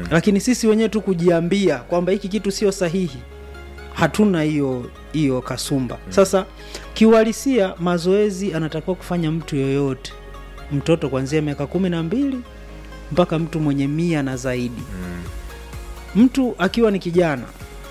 lakini sisi wenyewe tu kujiambia kwamba hiki kitu sio sahihi hatuna hiyo hiyo kasumba sasa kiuhalisia mazoezi anatakiwa kufanya mtu yoyote mtoto kuanzia miaka kumi na mbili mpaka mtu mwenye mia na zaidi mtu akiwa ni kijana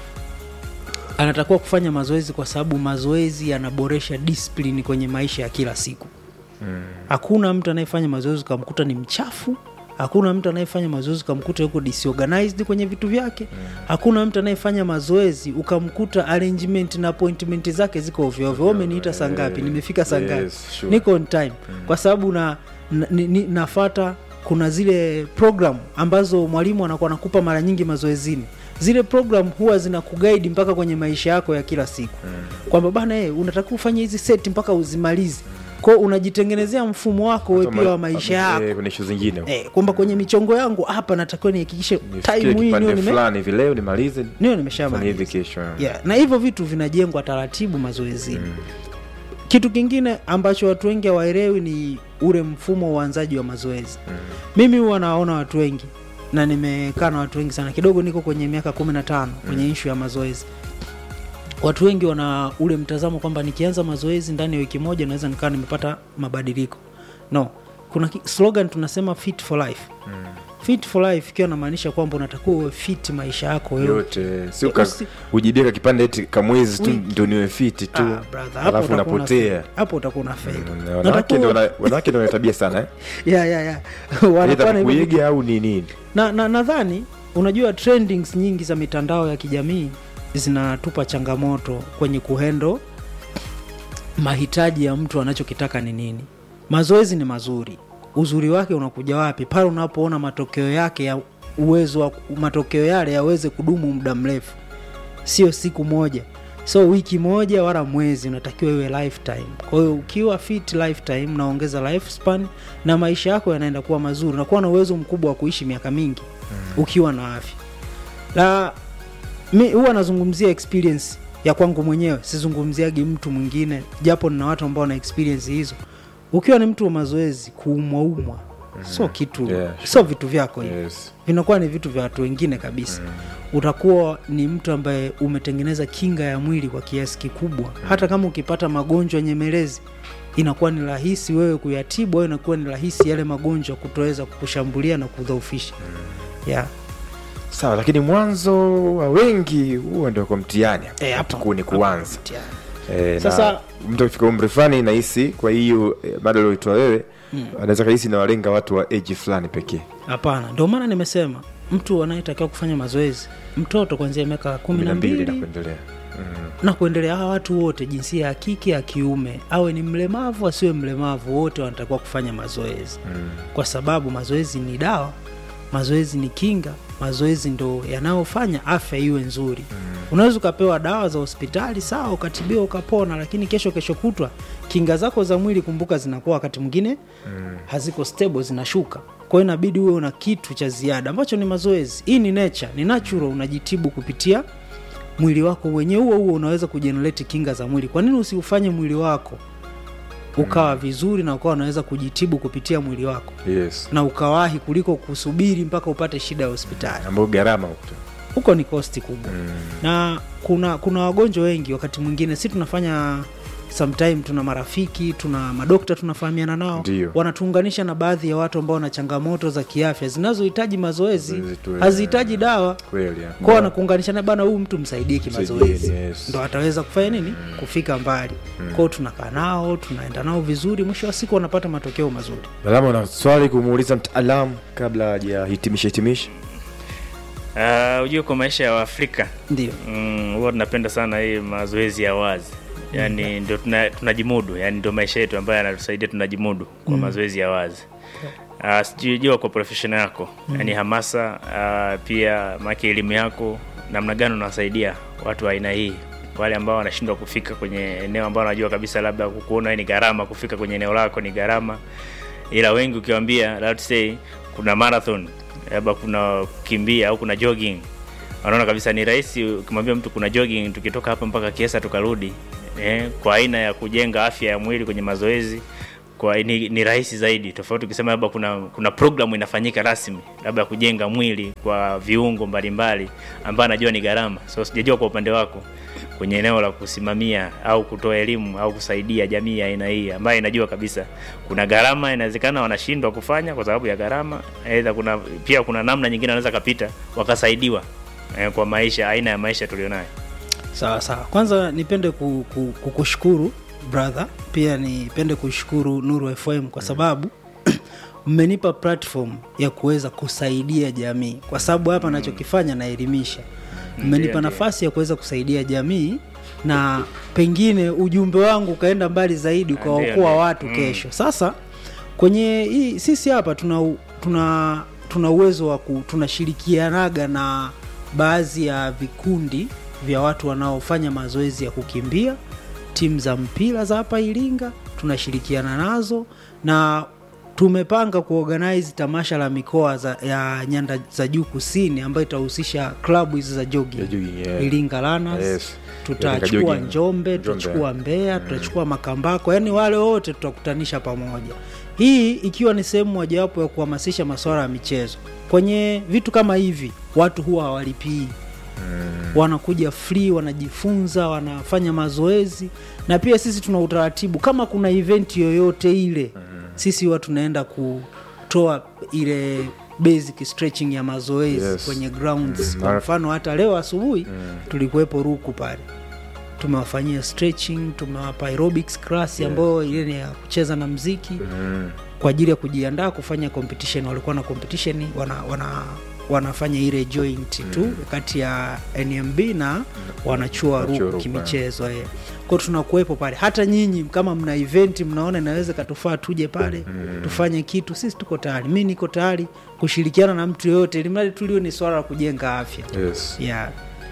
anatakiwa kufanya mazoezi kwa sababu mazoezi yanaboresha discipline kwenye maisha ya kila siku hakuna mtu anayefanya mazoezi ukamkuta ni mchafu hakuna mtu anayefanya mazoezi ukamkuta yuko disorganized kwenye vitu vyake hakuna mtu anayefanya mazoezi ukamkuta arrangement na appointment zake ziko ovyoovyo Wewe umeniita saa ngapi nimefika saa ngapi Yes, sure. niko on time kwa sababu na, na, ni, ni, nafata kuna zile program ambazo mwalimu anakuwa anakupa mara nyingi mazoezini zile program huwa zina kugaidi mpaka kwenye maisha yako ya kila siku kwamba bana hey, unatakiwa ufanye hizi seti mpaka uzimalize kwao unajitengenezea mfumo wako we pia wa maisha yako Eh, kuna ishu zingine eh, kwamba kwenye michongo yangu hapa natakiwa nihakikishe nifikie time hii niwe kipande nime- fulani hivi leo nimalize niwe fanye hivi nimeshamaliza kesho yeah. na hivyo vitu vinajengwa taratibu mazoezini kitu kingine ambacho watu wengi hawaelewi ni ule mfumo wa uanzaji wa mazoezi mimi huwa nawaona watu wengi na nimekaa na watu wengi sana kidogo niko kwenye miaka kumi na tano kwenye ishu ya mazoezi watu wengi wana ule mtazamo kwamba nikianza mazoezi ndani ya wiki moja naweza nikawa nimepata mabadiliko no kuna ki- slogan tunasema fit for life fit for life ikiwa namaanisha kwamba unatakiwa uwe fit maisha yako yote yote si Eh, uka- usi- ujibeka kipande eti kamwezi tu Wiki. ndio niwe fiti tu Ah, brother, hapo alafu utakuwa unapotea unafeli. hapo utakuwa unafeli Mm, wanawake ndio wana- wanawake ndio wana tabia sana eh? ya ya ya wanakuwa Aidha na hivyo vitu. kuiga au ni nini na na nadhani unajua trendings nyingi za mitandao ya kijamii zinatupa changamoto kwenye kuhendo mahitaji ya mtu anachokitaka ni nini mazoezi ni mazuri uzuri wake unakuja wapi pale unapoona matokeo yake ya uwezo wa matokeo yale yaweze kudumu muda mrefu sio siku moja so wiki moja wala mwezi unatakiwa iwe lifetime kwa hiyo ukiwa fit lifetime naongeza lifespan na maisha yako yanaenda kuwa mazuri unakuwa na uwezo mkubwa wa kuishi miaka mingi ukiwa na afya na mi huwa nazungumzia experience ya kwangu mwenyewe sizungumziagi mtu mwingine japo nina watu ambao wana experience hizo ukiwa ni mtu wa mazoezi kuumwaumwa sio kitu Yeah, sure. sio vitu vyako hivi yes. vinakuwa ni vitu vya watu wengine kabisa utakuwa ni mtu ambaye umetengeneza kinga ya mwili kwa kiasi kikubwa hata kama ukipata magonjwa nyemelezi inakuwa ni rahisi wewe kuyatibu au inakuwa ni rahisi yale magonjwa kutoweza kukushambulia na kudhoofisha yeah. sawa lakini mwanzo wa wengi huwa ndio kwa mtihani Eh, hapo- Hapo ni kuanza Yeah. Eh, Sasa- na mtu akifika umri fulani nahisi kwa hiyo eh, mada ulioitoa wewe anaweza kahisi nawalenga watu wa eji fulani pekee hapana ndio maana nimesema mtu anayetakiwa kufanya mazoezi mtoto kuanzia miaka kumi kumi na na mbili na mbili kuendelea na kuendelea hawa watu wote jinsia ya kike ya kiume awe ni mlemavu asiwe mlemavu wote wanatakiwa kufanya mazoezi Mm. kwa sababu mazoezi ni dawa mazoezi ni kinga mazoezi ndo yanayofanya afya iwe nzuri unaweza ukapewa dawa za hospitali sawa ukatibiwa ukapona lakini kesho kesho kutwa kinga zako za mwili kumbuka zinakuwa wakati mwingine haziko stable zinashuka kwa hiyo inabidi uwe una kitu cha ziada ambacho ni mazoezi hii ni nature ni natural unajitibu kupitia mwili wako wenyewe huo huo unaweza kujenerate kinga za mwili kwa nini usiufanye mwili wako ukawa vizuri na ukawa unaweza kujitibu kupitia mwili wako yes na ukawahi kuliko kusubiri mpaka upate shida ya hospitali ambayo gharama huko huko ni kosti kubwa na kuna kuna wagonjwa wengi wakati mwingine si tunafanya sometime tuna marafiki tuna madokta tunafahamiana nao Ndio. wanatuunganisha na baadhi ya watu ambao wana changamoto za kiafya zinazohitaji mazoezi Mazoezi tu, eh. hazihitaji dawa kweli ya. kwao wanakuunganishana bana huyu mtu msaidie kimazoezi Msaidieni, yes. ndo ataweza kufanya nini kufika mbali kwao tunakaa nao tunaenda nao vizuri mwisho wa siku wanapata matokeo mazuri Salama, una swali kumuuliza mtaalamu kabla hajahitimisha hitimisha Uh, ujue kwa maisha ya Waafrika ndio mm, huwa tunapenda sana hii mazoezi ya wazi yaani ndio tuna- tunajimudu yani ndio maisha yetu ambayo yanatusaidia tunajimudu kwa mazoezi ya wazi uh, sijujua kwa profession yako yani hamasa uh, pia maki elimu yako namna gani unawasaidia watu wa aina hii wale ambao wanashindwa kufika kwenye eneo ambao wanajua kabisa labda kukuona ni gharama kufika kwenye eneo lako ni gharama ila wengi ukiwambia let's say kuna marathon labda kuna kukimbia au kuna jogging wanaona kabisa ni rahisi ukimwambia mtu kuna jogging tukitoka hapa mpaka kiesa tukarudi eh, kwa aina ya kujenga afya ya mwili kwenye mazoezi kwa ni, ni rahisi zaidi tofauti ukisema labda kuna kuna programu inafanyika rasmi labda kujenga mwili kwa viungo mbalimbali ambayo anajua ni gharama so sijajua kwa upande wako kwenye eneo la kusimamia au kutoa elimu au kusaidia jamii ya aina hii ambayo inajua kabisa kuna gharama inawezekana wanashindwa kufanya kwa sababu ya gharama aidha kuna pia kuna namna nyingine wanaweza kapita wakasaidiwa eh, kwa maisha aina ya maisha tulionayo sawa sawa kwanza nipende ku- ku- kukushukuru brother pia nipende kushukuru nuru fm kwa sababu mmenipa platform ya kuweza kusaidia jamii kwa sababu hapa nachokifanya naelimisha mmenipa Ndiyo, nafasi ya kuweza kusaidia jamii na pengine ujumbe wangu ukaenda mbali zaidi Ndiyo, ukawaokoa ndiyo. watu Mm. kesho sasa kwenye hii sisi hapa tuna u- tuna tuna uwezo wa ku- tunashirikianaga na baadhi ya vikundi vya watu wanaofanya mazoezi ya kukimbia timu za mpira za hapa iringa tunashirikiana nazo na tumepanga kuorganize tamasha la mikoa za, ya nyanda za juu kusini ambayo itahusisha klabu hizi za jogging Ya jogging, yeah. iringa Runners, Yes. tutachukua Jogging. njombe Njombe. tutachukua mbeya tutachukua makambako yaani wale wote tutakutanisha pamoja hii ikiwa ni sehemu mojawapo ya kuhamasisha masuala ya michezo kwenye vitu kama hivi watu huwa hawalipii wanakuja free wanajifunza wanafanya mazoezi na pia sisi tuna utaratibu kama kuna event yoyote ile sisi huwa tunaenda kutoa ile basic stretching ya mazoezi Yes. kwenye grounds Mm. kwa mfano hata leo asubuhi tulikuwepo ruku pale tumewafanyia stretching tumewapa aerobics class ambayo ile ni ya kucheza na mziki Mm. kwa ajili ya kujiandaa kufanya competition walikuwa na competition wana, wana wanafanya ile joint tu kati ya nmb na wanachua Wanachuo ruku ruku, kimichezo eh. kwao tunakuwepo pale hata nyinyi kama mna event mnaona inaweza katufaa tuje pale tufanye kitu sisi tuko tayari mi niko tayari kushirikiana na mtu yoyote ilimradi tulio ni swala la kujenga afya Yes. yeah.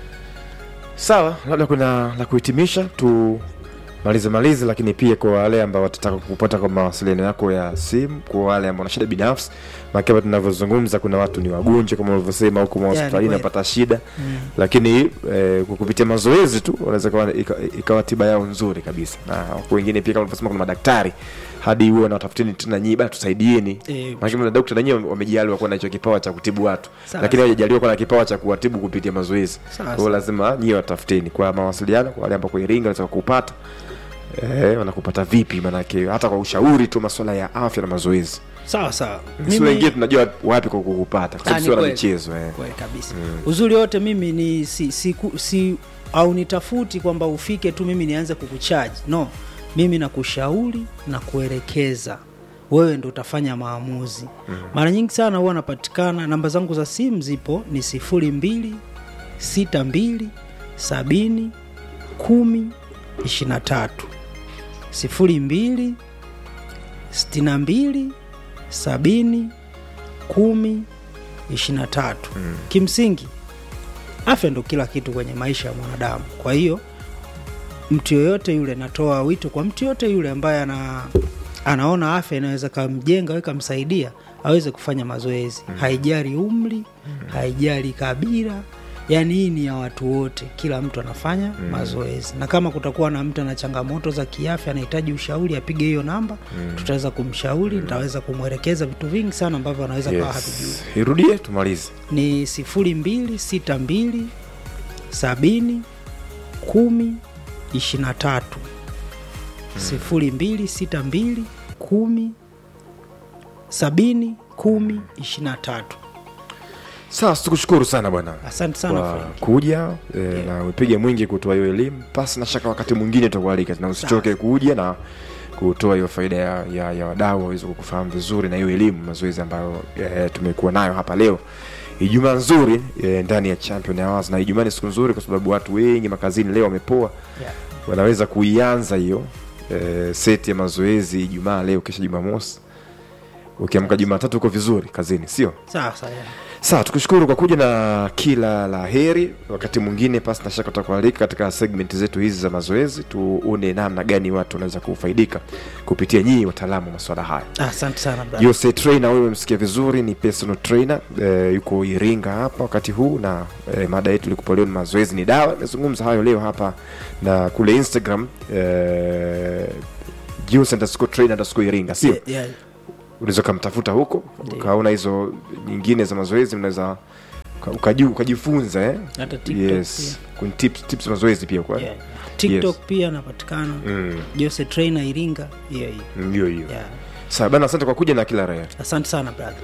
sawa labda kuna la kuhitimisha tu malize malize lakini pia kwa wale ambao watataka kupata kwa mawasiliano yako ya simu kwa wale ambao wana shida binafsi makama tunavyozungumza kuna watu ni wagonjwa kama ulivyosema huko mahospitalini kweli. wanapata shida lakini eh, kwa kupitia mazoezi tu wanaweza ikawa ika- ikawa tiba yao nzuri kabisa na wako wengine pia kama ulivyosema kuna madaktari hadi huwe nawatafutini tena nyii bana tusaidieni Eh, Maana madokta nanyiwe wamejaliwa kuwa na hicho kipawa cha kutibu watu Sawa. lakini hawajajaliwa kuwa na kipawa cha kuwatibu kupitia mazoezi Sawa, kwa hiyo lazima nyie watafuteni kwa mawasiliano kwa wale ambao kwa iringa wanataka kupata eh, wanakupata vipi manake hata kwa ushauri tu masuala ya afya na mazoezi sawa sawa si wengine tunajua wapi kwa kukupata kwa Ah, sababu ni sio na kweli. michezo eh. kweli kabisa uzuri wote mimi ni si, si, ku- si au nitafuti kwamba ufike tu mimi nianze kukuchaji no mimi nakushauri na kuelekeza wewe ndo utafanya maamuzi mara nyingi sana huwa napatikana namba zangu za simu zipo ni sifuri mbili sita mbili sabini kumi ishirina tatu sifuri mbili sitini mbili sabini kumi ishirina tatu kimsingi afya ndo kila kitu kwenye maisha ya mwanadamu kwa hiyo mtu yoyote yule natoa wito kwa mtu yoyote yule ambaye ana anaona afya inaweza kamjenga au ikamsaidia aweze kufanya mazoezi haijali umri haijali kabila yaani hii ni ya watu wote kila mtu anafanya mazoezi na kama kutakuwa na mtu ana changamoto za kiafya anahitaji ushauri apige hiyo namba tutaweza kumshauri nitaweza kumwelekeza vitu vingi sana ambavyo anaweza kawa havijui yes. irudie tumalize ni sifuri mbili sita mbili sabini kumi ishirina tatu sifuri mbili sita mbili kumi sabini kumi ishirina tatu sasa tukushukuru sana bwana asante sana kwa Frank. kuja e, na upige mwingi kutoa hiyo elimu pasi na shaka wakati mwingine tutakualika na usichoke kuja na kutoa hiyo faida ya, ya, ya wadau waweze kukufahamu vizuri na hiyo elimu mazoezi ambayo e, tumekuwa nayo hapa leo ijumaa nzuri e, ndani ya champion hours na ijumaa ni siku nzuri kwa sababu watu wengi makazini leo wamepoa Yeah. wanaweza kuianza hiyo e, seti ya mazoezi ijumaa leo kisha jumamosi ukiamka jumatatu uko vizuri kazini sio sawa sawa yeah. sawa tukushukuru kwa kuja na kila la heri wakati mwingine pasi na shaka tutakualika katika segment zetu hizi za mazoezi tuone namna gani watu wanaweza kufaidika kupitia nyii wataalamu wa maswala haya asante sana brother. Jose trainer wewe msikia vizuri ni personal trainer e, yuko Iringa hapa wakati huu na e, mada yetu ilikuwa leo ni mazoezi ni dawa nimezungumza hayo leo hapa na kule Instagram e, Jules underscore train underscore Iringa sio? Yeah, yeah. Unaweza ukamtafuta huko ukaona hizo nyingine za mazoezi, mnaweza uka- ukaju- ukajifunza eh? Hata TikTok yes. Kuna tips, tips za mazoezi pia kwa Yeah. tiktok Yes. pia napatikana Mm, jose trainer iringa hiyo hiyo ndio hiyo. yeah. Sawa bana, asante kwa kuja na kila raha. asante sana brother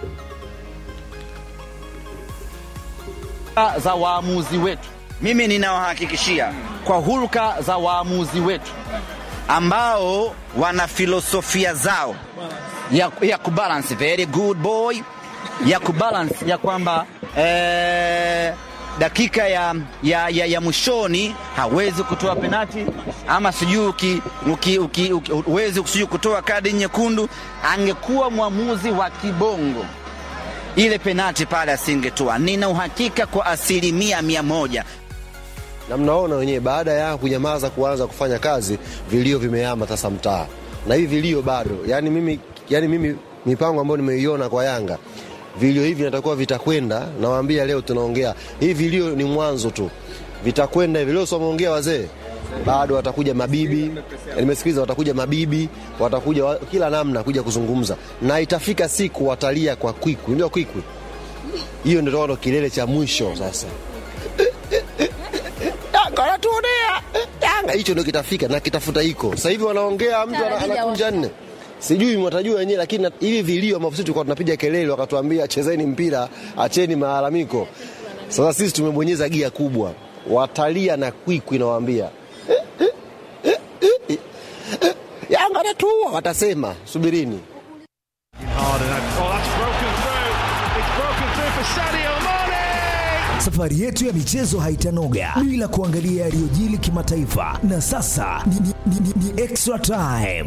za waamuzi wetu. Mimi ninawahakikishia kwa hulka za waamuzi wetu ambao wana filosofia zao ya, ya kubalance very good boy ya kubalance ya kwamba eh, dakika ya, ya, ya, ya mwishoni hawezi kutoa penati ama sijui uki- uki- uki- uki- huwezi sijui kutoa kadi nyekundu. Angekuwa mwamuzi wa kibongo ile penati pale asingetoa. Nina uhakika kwa asilimia mia moja. na mnaona wenyewe, baada ya kunyamaza kuanza kufanya kazi, vilio vimehama sasa mtaa, na hivi vilio bado. Yani mimi, yani mimi mipango ambayo nimeiona kwa Yanga, vilio hivi natakuwa vitakwenda. Nawaambia leo tunaongea hivi, vilio ni mwanzo tu, vitakwenda hivi. Leo someongea wazee bado watakuja mabibi, nimesikiliza, watakuja mabibi, watakuja wa, kila namna kuja kuzungumza, na itafika siku watalia kwa kwikwi, ndio kwikwi hiyo, ndio ndo kilele cha mwisho sasa. Yanga wanatuonea Yanga, hicho ndio kitafika na kitafuta hiko. Sasa hivi wanaongea, mtu ana- anakunja nne, sijui mwatajua wenyewe, lakini na- hivi vilio ambavyo sisi tulikuwa tunapiga kelele, wakatuambia chezeni mpira, acheni malalamiko. Sasa sisi tumebonyeza gia kubwa, watalia na kwikwi, nawaambia Yanga anatuua, watasema subirini. Safari yetu ya michezo haitanoga bila kuangalia yaliyojili kimataifa, na sasa ni, ni, ni, ni, ni extra time.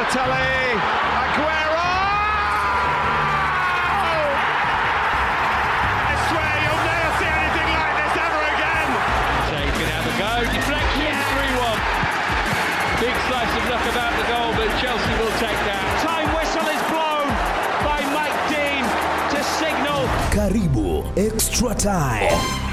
Shea can have a go. Deflection, 3 1. Big slice of luck about the goal, but Chelsea will take that. Time whistle is blown by Mike Dean to signal Karibu extra time.